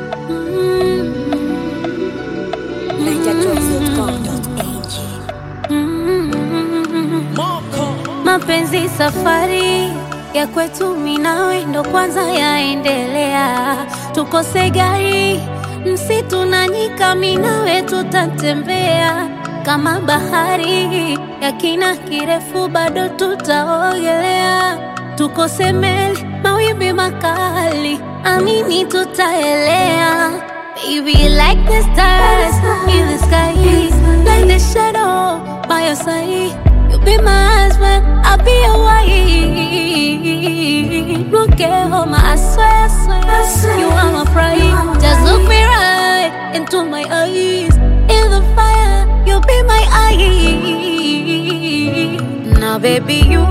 Mapenzi safari ya kwetu mimi nawe ndo kwanza yaendelea, tukose gari msitu na nyika, mimi nawe tutatembea kama bahari ya kina kirefu, bado tutaogelea, tukose meli mawimbi makali, amini tutaelea. Baby, like the stars in the sky, like the shadow by your side. You'll be my husband, I'll be your wife. Look at home, I swear, I swear, you are my pride. Just look me right into my eyes. In the fire, you'll be my eye. Now, baby, you,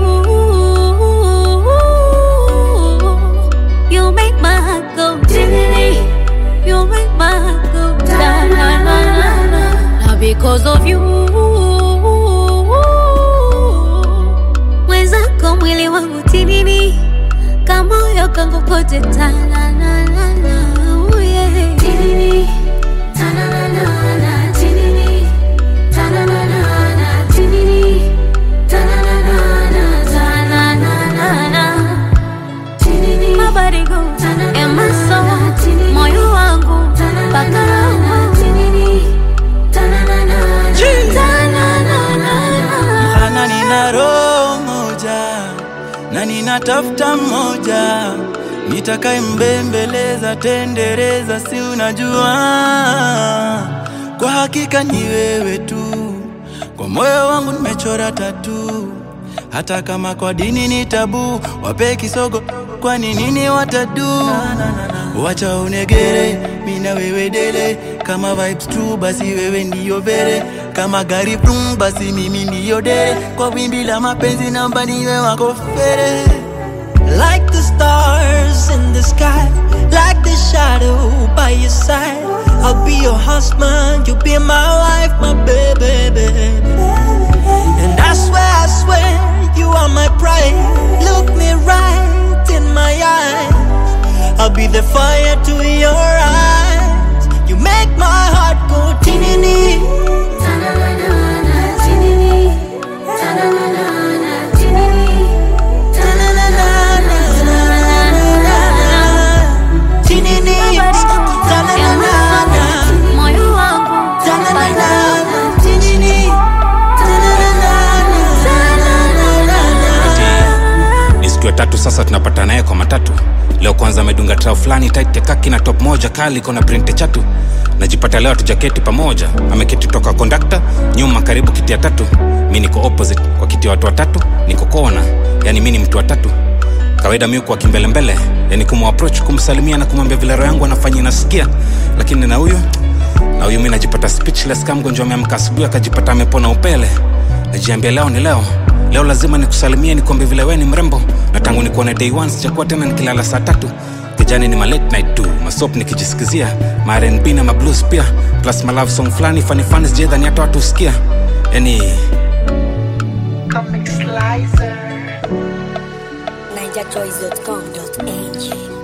you make my heart go diddly. You make my heart go da na na na na. Now, because of you. Mwenzako mwili wangu tinini kamoyo kangu kote tananana oh yeah. Tinini, tananana, tinini, tananana, tinini, tananana, tananana. Tinini, my body go and my soul, moyo wangu mpaka roho. Tananana, tananana. Ana nina roho moja na ninatafuta mmoja nitakaye mbembeleza tendereza, si unajua, kwa hakika ni wewe tu, kwa moyo wangu nimechora tatu, hata kama kwa dini ni tabu, wape kisogo, kwani nini watadu? Wacha unegere, mina wewe dele, kama vibes tu, basi wewe ndiyo vere, kama gari brum, basi mimi ndiyo dere, kwa wimbi la mapenzi namba niwe wako fere. Like the stars in the sky, like the shadow by your side. I'll be your husband, you'll be my wife, my baby, baby. And I swear, I swear, you are my pride. Look me right in my eyes. I'll be the fire to your eyes. You make my heart go tinini. Tinini. Ta-na-na-na-na. moyo wangu Ta-na-na-na-na. Tinini. ni siku ya tatu sasa tunapata naye kwa matatu leo kwanza amedunga trao fulani tight ya kaki na top moja kali iko na printe chatu najipata leo tujaketi pamoja ameketi toka kondakta nyuma karibu kiti ya tatu mi niko opposite kwa kiti ya watu watatu niko kona yani mi ni mtu wa tatu kawaida mi kwa kimbelembele yani kumapproach kumsalimia na kumwambia vile roho yangu anafanya inasikia lakini na huyu na huyu mi najipata speechless kama mgonjwa ameamka asubuhi akajipata amepona upele najiambia leo ni leo leo lazima nikusalimie nikwambie vile we ni mrembo na tangu nikuone day one sijakuwa tena nikilala saa tatu kijani ni ma late night tu masop nikijisikizia ma rnb na mablues pia plus ma love song fulani funny funny sijaidhani hata watu husikia yani NigerChoice.com.ng